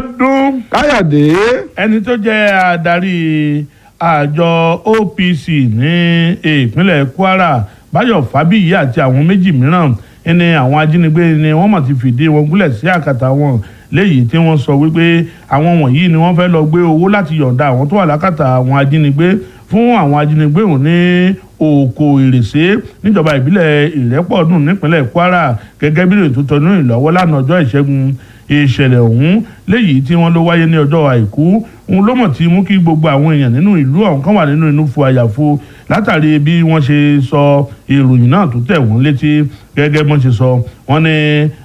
Bíọ́dún káyọ̀dé ẹni tó jẹ́ adarí àjọ OPC ní ìpínlẹ̀ Kwara Báyọ̀ Fábíyì àti àwọn méjì mìíràn ẹni àwọn ajínigbé ni wọ́n mọ̀ ti fìdí wọn gúnlẹ̀ sí àkàtà wọn léyìí tí wọ́n sọ wípé àwọn wọ̀nyí ni wọ́n fẹ́ lọ gbé owó láti yọ̀ǹda àwọn tó wà lákàtà àwọn ajínigbé fún àwọn ajínigbé òun ní òkò ìrèsé níjọba ìbílẹ̀ ìrẹ́pọ̀dùn nípínlẹ̀ Kwara gẹ́gẹ́ bí ètò tọdún ìlọ́wọ́ lánàá ọjọ́ ìṣẹ́gun ìṣẹ̀lẹ̀ ọ̀hún léyìí tí wọ́n ló wáyé ní ọjọ́ àìkú òun ló mọ̀ tí mú kí gbogbo àwọn èèyàn nínú ìlú ọ̀hún kan wà nínú inú fu àyàfu látàrí bí wọ́n ṣe sọ ìròyìn náà tó tẹ̀ wọ́n létí gẹ́gẹ́ bọ́n ṣe sọ wọ́n ní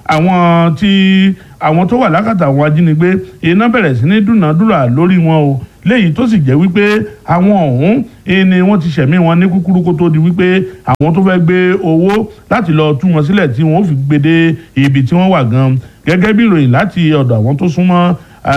àwọn tí àwọn tó wà lákàtà àwọn ajínigbé iná bẹ̀rẹ̀ sí ní dúnàádúrà lórí wọn o léyìí tó sì jẹ́ wípé àwọn ọ̀hún ni wọ́n ti ṣẹ̀mí wọn ní kúkúrú kó tó di wípé àwọn tó fẹ́ gbé owó láti lọ tú wọn sílẹ̀ tí wọ́n fi gbé dé ibi tí wọ́n wà gan gẹ́gẹ́ bí ìròyìn láti ọ̀dọ̀ àwọn tó súnmọ́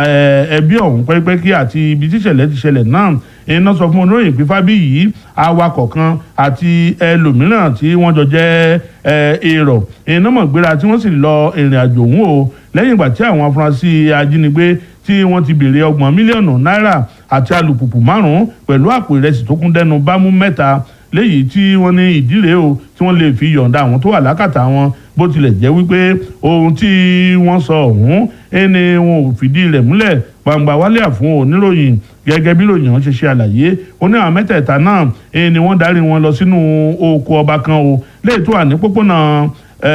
ẹbí ọ̀hún pẹ́pẹ́kí àti ibi tí ìṣẹ̀lẹ̀ ti ṣẹlẹ̀ náà iná sọ fún olóyìn pé Fábíyì awakọ̀ kan àti ẹlòmíràn tí wọ́n jọ jẹ́ èrò iná mọ̀ gbéra tí wọ́n sì lọ ìrìn àjò ọ̀hún o lẹ́yìn ìgbà tí àwọn afurasí ajínigbé tí wọ́n ti béèrè ọgbọ̀n mílíọ̀nù náírà àti alùpùpù márùn-ún pẹ̀lú àpò ìrẹsì tó kún dẹnu bámú mẹ́ta léyìí tí wọ́n ní ìdílé o tí wọ́n lè fi yọ̀ǹda àwọn tó wà lákàtà wọn bó tilẹ̀ jẹ́ wípé ohun tí wọ́n sọ ọ̀hún ẹni wọn ò fìdí rẹ̀ múlẹ̀ gbangba wálé àfún oníròyìn gẹ́gẹ́ bí ròyìn wọn ṣe ṣe àlàyé ó ní àwọn mẹ́tẹ̀ẹ̀ta náà ẹni wọ́n darí wọn lọ sínú oko ọba kan o léyìí tó wà ní pópónà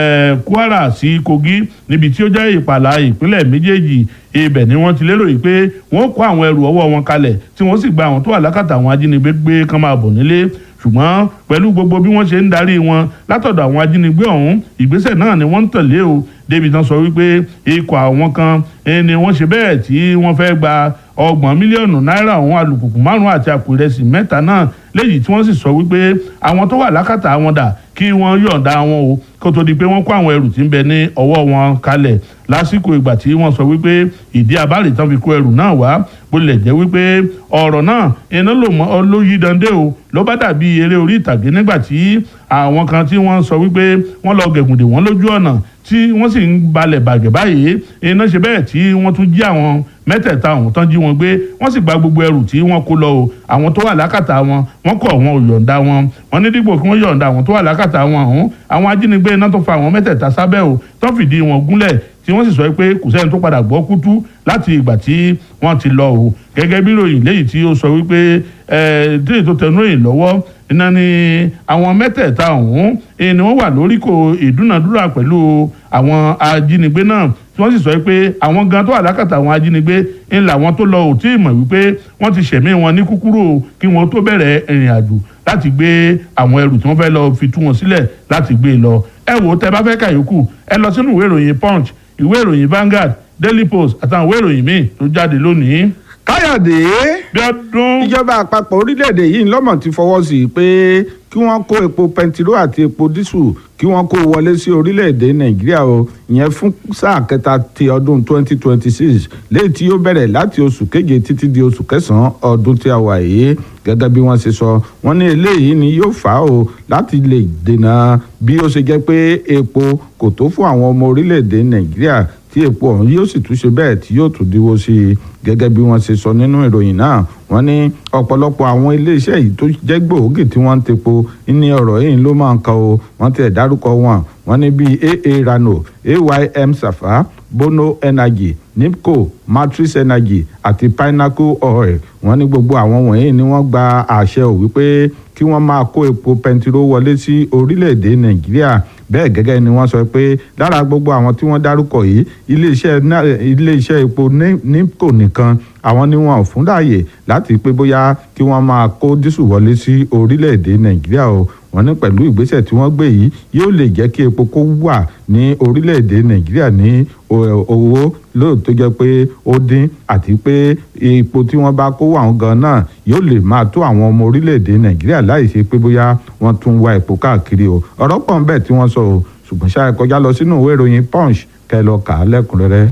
Kwara sí Kogi níbi tí ó jẹ́ ìpàlà ìpínlẹ̀ méjèèjì ibẹ̀ ni wọ́n ti lérò yìí pé wọ́n kó àwọn ẹrù ọwọ́ wọn kalẹ̀ tí wọ́n sì gba àwọn tó wà lákàtà àwọn ajínigbé gbé kán máa bọ̀ nílé ṣùgbọ́n pẹ̀lú gbogbo bí wọ́n ṣe ń darí wọn látọ̀dọ̀ àwọn ajínigbé ọ̀hún ìgbésẹ̀ náà ni wọ́n ń tẹ̀lé o débi tán sọ wípé ikọ̀ àwọn kan ni wọ́n ṣe bẹ́ẹ̀ tí wọ́n fẹ́ gba ọgbọ̀n mílíọ̀nù náírà ọ̀hún alùpùpù márùn-ún àti àpò ìrẹsì mẹ́ta náà léyìí tí wọ́n sì sọ wípé àwọn tó wà lákàtà wọn dà kí wọ́n yọ̀ǹda wọn o kó tó di pé wọ́n kó àwọn ẹrù tí ń bẹ ní ọwọ́ wọn kalẹ̀ lásìkò ìgbà tí wọ́n sọ wípé ìdí abáàlì tán fi kó ẹrù náà wá bó lè jẹ́ wípé ọ̀rọ̀ náà iná ló mọ́ ló yí dande o ló bá dàbí eré orí ìtàgé nígbà tí àwọn kan tí wọ́n sọ wípé wọ́n lọ gẹ̀gùndè wọ́n lójú ọ̀nà tí wọ́n sì ń balẹ̀ bàgẹ́ báyìí iná ṣe bẹ́ẹ̀ tí wọ́n tún jí àwọn mẹ́tẹ̀ẹ̀ta ọ̀hún tán jí wọn gbé wọ́n sì gba gbogbo ẹrù tí wọ́n kó lọ o àwọn tó wà lákàtà wọn wọ́n kọ̀ wọn ò yọ̀ǹda wọn wọ́n ní dípò kí wọ́n yọ̀ǹda àwọn tó wà lákàtà wọn ọ̀hún àwọn ajínigbé iná tó fa àwọn mẹ́tẹ̀ẹ̀ta sábẹ́ o tó fìdí wọn gúnlẹ̀ tí wọ́n sì sọ pé kò sẹ́ni tó padà gbọ́ kútú láti ìgbà tí wọ́n ti lọ o gẹ́gẹ́ bí ròyìn léyìí tí ó sọ wípé ẹ̀ẹ́dẹ́rẹ́ tó tẹnu ròyìn lọ́wọ́ iná ni àwọn mẹ́tẹ̀ẹ̀ta ọ̀hún ni wọ́n wà lóríkò ìdúnàdúrà pẹ̀lú àwọn ajínigbé náà tí wọ́n sì sọ pé àwọn gan tó wà lákàtà àwọn ajínigbé ń làwọn tó lọ ò tí ì mọ̀ wípé wọ́n ti ṣẹ̀mí wọn ní kúkúrú kí wọ́n tó bẹ̀rẹ̀ ìrìn àjò láti gbé àwọn ẹrù tí wọ́n fẹ́ lọ fi tú wọn sílẹ̀ láti gbé lọ ẹ wò ó tẹ bá fẹ́ kàyókù ẹ lọ sínú ìwé ìròyìn punch ìwé ìròyìn Vanguard Daily Post àtàwọn ìwé ìròyìn míì tó jáde lónìí. káyọ̀dé Bíọ́dún ìjọba àpapọ̀ orílẹ̀-èdè yìí lọ́mọ̀ ti fọwọ́ sí i pé kí wọ́n kó epo pẹntiró àti epo dísù kí wọ́n kó wọlé sí orílẹ̀-èdè nàìjíríà o ìyẹn fún sáà kẹta ti ọdún 2026 léyìí tí yóò bẹ̀rẹ̀ láti oṣù keje títí di oṣù kẹsàn-án ọdún tí a wà yìí gẹ́gẹ́ bí wọ́n ṣe sọ wọ́n ní eléyìí ni yóò fà á o láti lè dènà bí ó ṣe jẹ́ pé epo kò tó fún àwọn ọmọ orílẹ̀-èdè nàìjíríà tí epo ọ̀hún yóò sì tún ṣe bẹ́ẹ̀ tí yóò tún díwó sí i gẹ́gẹ́ bí wọ́n ṣe sọ nínú ìròyìn náà wọ́n ní ọ̀pọ̀lọpọ̀ àwọn iléeṣẹ́ yìí tó jẹ́ gbòógì tí wọ́n ń tepo ní ọ̀rọ̀ yìí ló máa ń kan o wọ́n ti ẹ̀ dárúkọ wọn wọ́n ní bíi aa rano aym safa bono energy nipco matrix energy àti pinnacle oil wọ́n ní gbogbo àwọn wọ̀nyí ni wọ́n gba àṣẹ ò wípé kí wọ́n máa kó epo pẹntiró wọlé sí orílẹ̀-èdè nàìjíríà bẹ́ẹ̀ gẹ́gẹ́ ni wọ́n sọ pé lára gbogbo àwọn tí wọ́n dárúkọ yìí iléeṣẹ́ iléeṣẹ́ epo nipco nìkan àwọn ni wọn ò fún láàyè láti pé bóyá kí wọ́n máa kó dísù wọlé sí orílẹ̀-èdè nàìjíríà o wọ́n ní pẹ̀lú ìgbésẹ̀ tí wọ́n gbé yìí yóò lè jẹ́ kí epo kó wà ní orílẹ̀-èdè nàìjíríà ní owó lóòótọ́ jẹ́ pé ó dín àti pé epo tí wọ́n bá kó wà gan náà yóò lè máa tó àwọn ọmọ orílẹ̀-èdè nàìjíríà láì ṣe pé bóyá wọ́n tún wá epo káàkiri o ọ̀rọ̀ pọ̀ ń bẹ tí wọ́n sọ o ṣùgbọ́n ṣáà kọjá lọ sínú ìwé ìròyìn punch kẹ́ lọ kà á lẹ́kùnrẹ́rẹ́.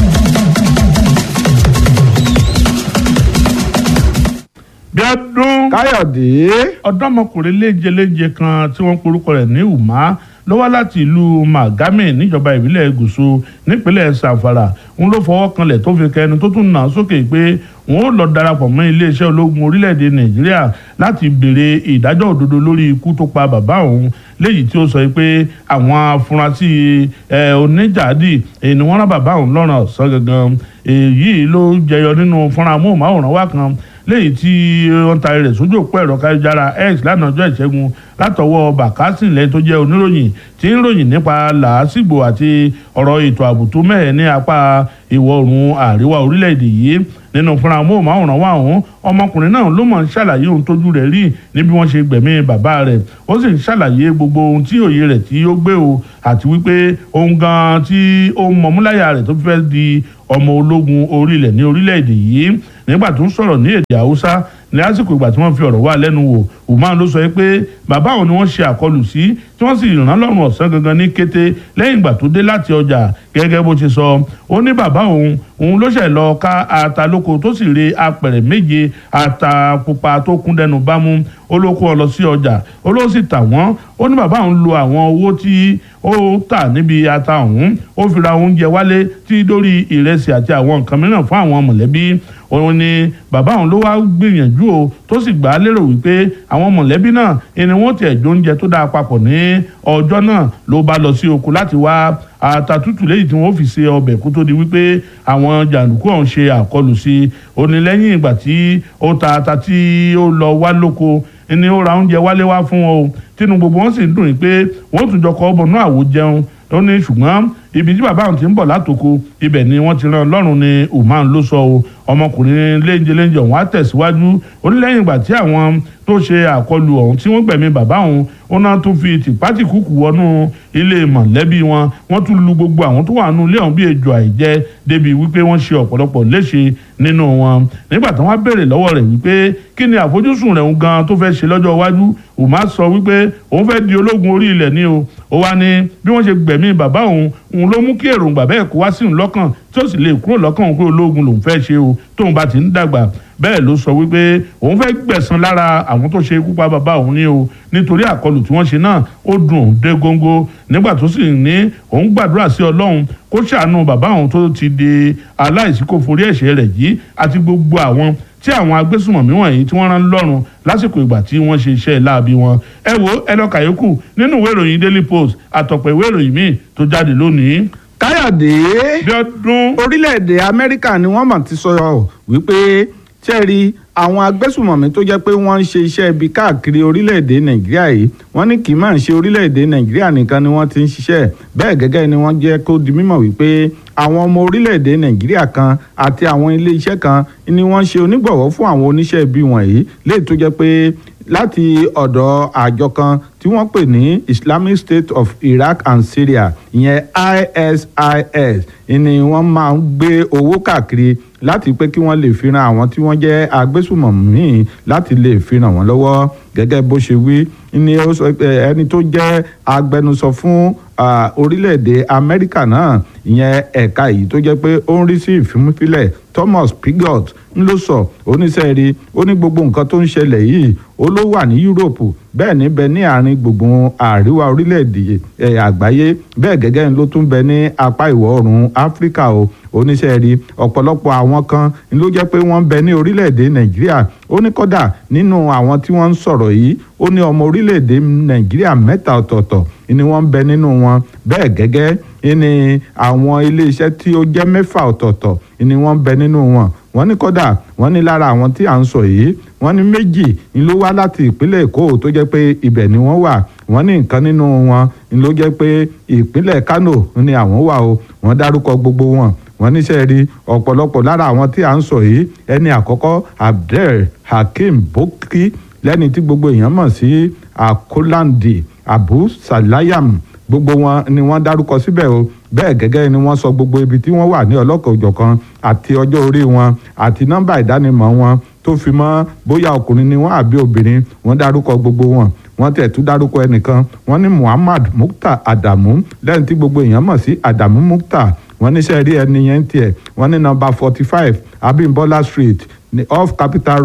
Bíọ́dún káyọ̀dé ọ̀dọ́mọkùnrin léjeléje kan tí wọ́n porúkọ rẹ̀ ní umar ló wá láti ìlú magame níjọba ìbílẹ̀ gúúsù nípínlẹ̀ sanfara òun ló fọwọ́ kanlẹ̀ tó fi kẹnu tó tún nà sókè pé òun ó lọ darapọ̀ mọ́ iléeṣẹ́ ológun orílẹ̀-èdè nàìjíríà láti béèrè ìdájọ́ òdodo lórí ikú tó pa bàbá òun léyìí tí ó sọ pé àwọn afurasí oníjàdì ni wọ́n rán bàbá òun lọ́rùn ọ̀sán gangan èyí ló jẹyọ nínú fúnra amóhùnmáwòrán wa kan léyìí tí wọ́n ta rẹ̀ sójú òpó ẹ̀rọ káyọ̀jára x lánàá ọjọ́ ìṣẹ́gun látọwọ́ bàkásì lẹ́yìn tó jẹ́ oníròyìn tí ń ròyìn nípa làásìgbò àti ọ̀rọ̀ ètò ààbò tó mẹ́hẹ̀ ní apá ìwọ̀ oòrùn àríwá orílẹ̀-èdè yìí nínú fúnra amóhùnmáwòrán wa ọ̀hún ọmọkùnrin náà ló mọ̀ ń ṣàlàyé ohun tójú rẹ̀ rí ní bí wọ́n ṣe gbẹ̀mí bàbá rẹ̀ ó sì ń ṣàlàyé gbogbo ohun tí òye rẹ̀ tí ó gbé o àti wípé ohun gan tí ó mọ̀múláyà rẹ̀ tó fẹ́ di ọmọ ológun orílẹ̀ ní orílẹ̀-èdè yìí nígbà tó ń sọ̀rọ̀ ní èdè haúsá ní àsìkò ìgbà tí wọ́n fi ọ̀rọ̀ wá lẹ́nu wò umar ló sọ pé bàbá òun ni wọ́n ṣe àkọlù sí tí wọ́n sì rán lọ́rùn ọ̀sán gangan ní kété lẹ́yìn ìgbà tó dé láti ọjà gẹ́gẹ́ bó ṣe sọ ó ní bàbá òun òun ló ṣẹ̀ lọ ká ata lóko tó sì re apẹ̀rẹ̀ méje ata pupa tó kún dẹnu bámú ó ló kó ọ lọ sí ọjà ó ló sì tà wọ́n ó ní bàbá òun lo àwọn owó tí ó tà níbi ata ọ̀hún ó fi ra oúnjẹ wálé tí dórí ìrẹsì àti àwọn nǹkan mìíràn fún àwọn mọ̀lẹ́bí òun ni bàbá òun ló wá gbìyànjú o tó sì gbà á lérò wípé àwọn mọ̀lẹ́bí náà ẹni wọ́n tiẹ̀ jó oúnjẹ tó dáa papọ̀ ní ọjọ́ náà ló bá lọ sí oko láti wá ata tútù lẹ́yìn tí wọ́n fi ṣe ọbẹ̀ kó tó di wípé àwọn jàǹdùkú ọ̀hún ṣe àkọlù sí i ó ní lẹ́yìn ìgbà tí ó ta ata tí ó lọ wá lóko ni ó ra oúnjẹ wálé wá fún wọn o tínú gbogbo wọn sì ń dùn pé wọ́n tún jọ kọ́ ọ́ bọ̀ náà àwo jẹun ó ní ṣùgbọ́n ibi tí bàbá òun ti ń bọ̀ látòkò ibẹ̀ ni wọ́n ti rán lọ́rùn ni umar ló sọ o ọmọkùnrin léńjẹ léńjẹ ọ̀hún á tẹ̀síwájú ó ní lẹ́yìn ìgbà tí àwọn tó ṣe àkọlù ọ̀hún tí wọ́n gbẹ̀mí bàbá òun ó náà tún fi tìpátìkúkù wọnú ilé mọ̀lẹ́bí wọn wọ́n tún lu gbogbo àwọn tó wà nínú ilé ọ̀hún bí ejò àìjẹ́ débi wípé wọ́n ṣe ọ̀pọ̀lọpọ̀ léṣe nínú wọn nígbà tí wọ́n béèrè lọ́wọ́ rẹ̀ wípé kí ni àfojúsùn rẹ̀ ń gan tó fẹ́ ṣe lọ́jọ́ iwájú umar sọ wípé òun fẹ́ di ológun orí ilẹ̀ ni o ó wá ní bí wọ́n ṣe gbẹ̀mí bàbá òun òun ló mú kí èròǹgbà bẹ́ẹ̀ kó wá sí òun lọ́kàn tí ó sì lè kúrò lọ́kàn òun pé ológun lòun fẹ́ ṣe o tóun bá ti ń dàgbà bẹ́ẹ̀ ló sọ wípé òun fẹ́ gbẹ̀san lára àwọn tó ṣe ikú pa bàbá òun ní o nítorí àkọlù tí wọ́n ṣe náà ó dùn òun dé góńgó nígbà tó sì ní òun gbàdúrà sí ọlọ́run kó ṣàánú bàbá òun tó ti di aláìsí kó forí ẹ̀ṣẹ̀ rẹ̀ jí àti gbogbo àwọn tí àwọn agbésùmọ̀mí wọ̀nyí tí wọ́n rán lọ́rùn lásìkò ìgbà tí wọ́n ṣe iṣẹ́ láabi wọn ẹ wo ẹ lọ kàyékù nínú ìwé ìròyìn daily post àtọ̀pọ̀ ìwé ìròyìn míì tó jáde lónìí. káyọ̀dé bí ọdún orílẹ̀-èdè amẹ́ríkà ni wọ́n mọ̀ ti sọ wípé ṣẹ́ẹ̀rí àwọn agbésùmọ̀mí tó jẹ́ pé wọ́n ń ṣe iṣẹ́ ibi káàkiri orílẹ̀-èdè nàìjíríà yìí wọ́n ní kì í máa ń ṣe orílẹ̀-èdè nàìjíríà nìkan ni wọ́n ti ń ṣiṣẹ́ bẹ́ẹ̀ gẹ́gẹ́ ni wọ́n jẹ́ kó di mímọ̀ wípé àwọn ọmọ orílẹ̀-èdè nàìjíríà kan àti àwọn ilé iṣẹ́ kan ni wọ́n ṣe onígbọ̀wọ́ fún àwọn oníṣẹ́ ibi wọ̀nyí léè tó jẹ́ pé láti ọ̀dọ̀ àjọ kan tí wọ́n pè ní Islamic State of Iraq and Syria ìyẹn ISIS ni wọ́n máa ń gbé owó káàkiri láti pé kí wọ́n lè fi ran àwọn tí wọ́n jẹ́ agbésùmọ̀mí láti lè fi ràn wọ́n lọ́wọ́ gẹ́gẹ́ bó ṣe wí ni ó sọ pé ẹni tó jẹ́ agbẹnusọ fún orílẹ̀-èdè Amẹ́ríkà náà ìyẹn ẹ̀ka yìí tó jẹ́ pé ó ń rí sí ìfimúfilẹ̀ Thomas Pigott ń ló sọ oníṣẹ́ rí ó ní gbogbo nǹkan tó ń ṣẹlẹ̀ yìí ó ló wà ní Yúróòpù bẹ́ẹ̀ ní bẹ ní àárín gbùngbùn àríwá orílẹ̀-èdè àgbáyé bẹ́ẹ̀ gẹ́gẹ́ ló tún bẹ ní apá ìwọ̀ oòrùn Áfíríkà o oníṣẹ́ rí ọ̀pọ̀lọpọ̀ àwọn kan ló jẹ́ pé wọ́n bẹ ní orílẹ̀-èdè Nàìjíríà ó ní kọ́dà nínú àwọn tí wọ́n ń sọ̀rọ̀ yìí ó ní ọmọ orílẹ̀-èdè Nàìjíríà mẹ́ta ọ̀tọ̀ọ̀tọ̀ ni wọ́n ń bẹ nínú wọn bẹ́ẹ̀ gẹ́gẹ́ ni àwọn iléeṣẹ́ tí ó jẹ́ mẹ́fà ọ̀tọ̀ọ̀tọ̀ ni wọ́n ń bẹ nínú wọn wọ́n ní kọ́dà wọ́n ní lára àwọn tí à ń sọ yìí wọ́n ní méjì ni ló wá láti ìpínlẹ̀ Èkó tó jẹ́ pé ibẹ̀ ni wọ́n wà wọ́n ní nǹkan nínú wọn ni ló jẹ́ pé ìpínlẹ̀ Kano ni àwọn wà o wọ́n dárúkọ gbogbo wọn wọ́n níṣẹ́ rí ọ̀pọ̀lọpọ̀ lára àwọn tí à ń sọ yìí ẹni àkọ́kọ́ Abdel Hakim Boki lẹ́ni tí gbogbo èèyàn mọ̀ sí Akolandi Abu Salayam gbogbo wọn ni wọ́n dárúkọ síbẹ̀ o bẹ́ẹ̀ gẹ́gẹ́ ni wọ́n sọ gbogbo ibi tí wọ́n wà ní ọlọ́kan-ò-jọ̀kan àti ọjọ́ orí wọn àti nọ́mbà ìdánimọ̀ wọn tó fi mọ́ bóyá ọkùnrin ni wọ́n àbí obìnrin wọ́n dárúkọ gbogbo wọn wọ́n tẹ̀ tún dárúkọ ẹnìkan wọ́n ní Muhammad Mukhtar Adamu lẹ́yìn tí gbogbo èèyàn mọ̀ sí Adamu Mukhtar wọ́n níṣẹ́ rí ẹni yẹn tiẹ̀ wọ́n ní nọ́mbà forty five Abimbola Street ní off Capital Road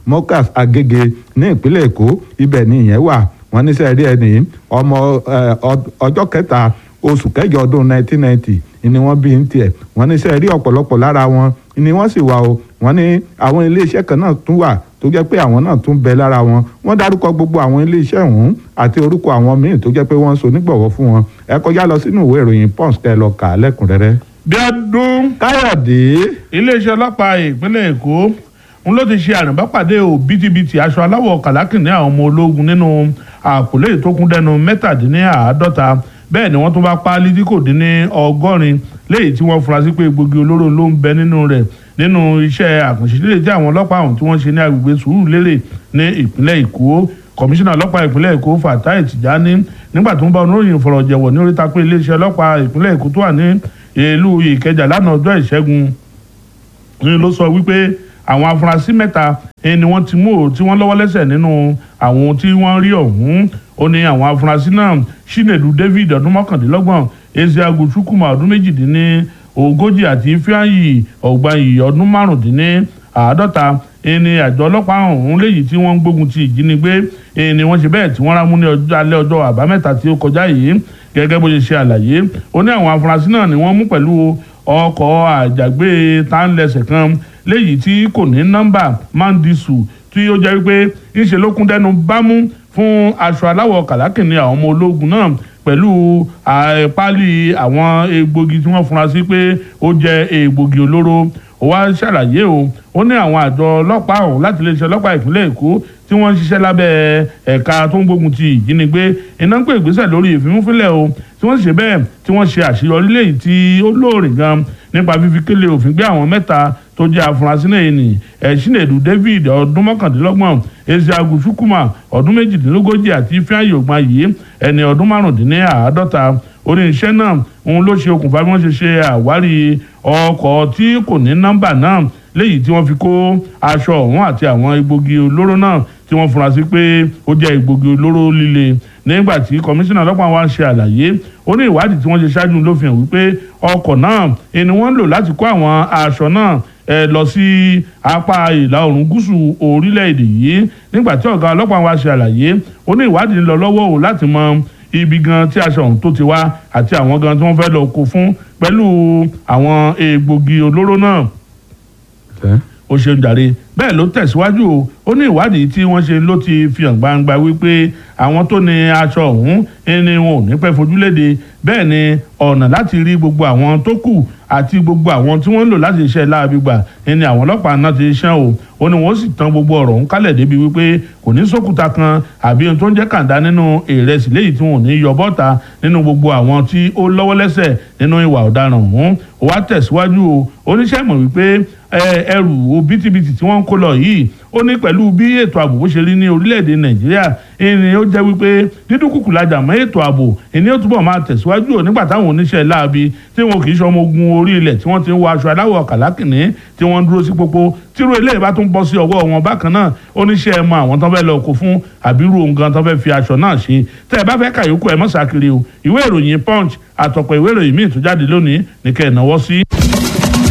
mokas agége ní ìpínlẹ̀ èkó ibẹ̀ ni ìyẹn wà wọ́n ní sẹ́ẹ̀rí ẹni ọmọ ọjọ́ kẹta oṣù kẹjọ ọdún 1990 ni wọ́n bí ń tiẹ̀ wọ́n ní sẹ́ẹ̀rí ọ̀pọ̀lọpọ̀ lára wọn ni wọ́n sì wà o wọ́n ní àwọn iléeṣẹ́ kan náà tún wà tó jẹ́ pé àwọn náà tún bẹ lára wọn wọ́n dárúkọ gbogbo àwọn iléeṣẹ́ ọ̀hún àti orúkọ àwọn míì tó jẹ́ pé wọ́n ń so nígbọ̀wọ́ fún wọn ẹ kọjá lọ sínú ìwé ìròyìn pons kẹ́ ẹ lọ kà á lẹ́kùnrẹ́rẹ́. bí ọdún káyọ̀dé iléeṣẹ́ ọlọ́pàá ìpínlẹ̀ èkó ń ló ti ṣe àrùnbápàdé òbítíbitì aṣọ aláwọ̀ kàlákìnní àwọn ọmọ ológun nínú àpòlé tó kún dẹnu mẹ́tàdínláàádọ́ta bẹ́ẹ̀ ni wọ́n tún bá páálí tí kò dín ní ọgọ́rin léyìí tí wọ́n fura sí pé egbògi olóró ló ń bẹ nínú rẹ̀ nínú iṣẹ́ àkànṣe líle tí àwọn ọlọ́pàá ọ̀hún tí wọ́n ṣe ní agbègbè Sùúrùlérè ní ìpínlẹ̀ Èkó kọmíṣánná ọlọ́pàá ìpínlẹ̀ Èkó Fatai Tijani nígbà tó ń bá oníròyìn fọ̀rọ̀jẹ̀wọ̀ ní oríta pé iléeṣẹ́ ọlọ́pàá ìpínlẹ̀ Èkó tó wà ní ìlú Ìkẹjà lánàá ọjọ́ ìṣẹ́gun ni ló sọ wípé àwọn afurasí mẹ́ta ni wọ́n ti mú o tí wọ́n lọ́wọ́ lẹ́sẹ̀ nínú àwọn tí wọ́n rí ọ̀hún ó ní àwọn afurasí náà Chinedu David ọdún mọ́kàndínlọ́gbọ̀n Ezeagu Chukwuma ọdún méjìdínní ogójì àti Ifeanyi Ọ̀gbanyì ọdún márùndínní àádọ́ta ẹni àjọ ọlọ́pàá ọ̀hún léyìí tí wọ́n ń gbógun ti ìjínigbé ẹni wọ́n ṣe bẹ́ẹ̀ tí wọ́n rámú ní ọjọ́ alẹ́ ọjọ́ àbámẹ́ta tí ó kọjá yìí gẹ́gẹ́ bó ṣe ṣe àlàyé ó ní àwọn afurasí náà ni wọ́n mú pẹ̀lú ọkọ̀ àjàgbé tánlẹ̀sẹ̀ kan léyìí tí kò ní nọ́mbà mandisu tí ó jẹ́ wípé ńṣe ló kún dẹnu bámú fún aṣọ aláwọ̀ kàlákìnní àwọn ọmọ ológun náà pẹ̀lú páálí àwọn egbògi tí wọ́n fura sí pé ó jẹ́ egbògi olóró ó wá ṣàlàyé o ó ní àwọn àjọ ọlọ́pàá ọ̀hún láti iléeṣẹ́ ọlọ́pàá ìpínlẹ̀ èkó tí wọ́n ń ṣiṣẹ́ lábẹ́ ẹ̀ka tó ń gbógun ti ìjínigbé iná ń pè ìgbésẹ̀ lórí ìfimúfínlẹ̀ o tí wọ́n ṣe bẹ́ẹ̀ tí wọ́n ṣe àṣeyọrí léyìí tí ó lóòrè gan nípa fífi kélé òfin gbé àwọn mẹ́ta tó jẹ́ afurasí náà ní Chinedu David ọdún mọ́kàndínlọ́gbọ̀n Ezeagu Chukwuma ọdún méjìdínlógójì àti Ifeanyi Ọ̀gbanyì ẹni ọdún márùndínláàádọ́ta oníṣẹ́ náà òun ló ṣe okùnfà bí wọ́n ṣe ṣe àwárí ọkọ̀ tí kò ní nọ́mbà náà léyìí tí wọ́n fi kó aṣọ ọ̀hún àti àwọn egbògi olóró náà tí wọ́n fura sí pé ó jẹ́ egbògi olóró líle nígbà tí kọmíṣánná ọlọ́pàá wa ń ṣe àlàyé ó ní ìwádìí tí wọ́n ṣe ṣáájú ló fi hàn wípé ọkọ̀ náà ni wọ́n lò láti kó àwọn aṣọ náà ẹ lọ sí apá ìlà oòrùn gúúsù orílẹ̀-èdè yìí nígbà tí ọ̀gá ọlọ́pàá wa ṣe àlàyé ó ní ìwádìí ń lọ lọ́wọ́ o láti mọ ibi gan tí aṣọ ọ̀hún tó ti wá àti àwọn gan tí wọ́n fẹ́ lọ kó fún pẹ̀lú àwọn egbògi olóró náà ó ṣeun jàre bẹ́ẹ̀ ló tẹ̀síwájú o ó ní ìwádìí tí wọ́n ṣe ló ti fi hàn gbangba wípé àwọn tó ní aṣọ ọ̀hún ni wọn ò ní pẹ́ fojúléde bẹ́ẹ̀ ni ọ̀nà láti rí gbogbo àwọn tó kù àti gbogbo àwọn tí wọ́n ń lò láti ṣe láabi gbà ni àwọn ọlọ́pàá náà ti ṣán o ó ní wọ́n sì tan gbogbo ọ̀rọ̀ ń kálẹ̀ débi wípé kò ní sókúta kan àbí ohun tó ń jẹ́ kàńdá nínú ìrẹsì léyìí tí wọn ò ní yọ bọ́ta nínú gbogbo àwọn tí ó lọ́wọ́ lẹ́sẹ̀ nínú ìwà ọ̀daràn ọ̀hún ó wá tẹ̀síwájú o oníṣẹ́ mọ̀ wípé ẹrù òbítíbitì tí wọ́n ń kó lọ yìí ó ní pẹ̀lú bí ètò ààbò bó ṣe rí ní orílẹ̀-èdè nàìjíríà ẹni ó jẹ́ wípé dídúnkùkù lajà mọ́ ètò ààbò ẹni ó túbọ̀ máa tẹ̀síwájú ò nígbà táwọn oníṣẹ́ láabi tí wọn kì í ṣe ọmọ ogun orí ilẹ̀ tí wọ́n ti ń wọ aṣọ aláwọ̀ kàlákìnní tí wọ́n ń dúró sí pópó tírú eléyìí bá tún bọ́ sí ọwọ́ wọn bákan náà oníṣẹ́ ẹ mọ àwọn tó fẹ́ lọ kó fún àbírú nǹkan tó fẹ́ fi aṣọ náà ṣe tẹ́ ẹ bá fẹ́ kàyókù ẹ mọ́ sàkiri o ìwé ìròyìn punch àtọ̀pọ̀ ìwé ìròyìn míì tó jáde lónìí ní kẹ́ ẹ̀ náwó sí.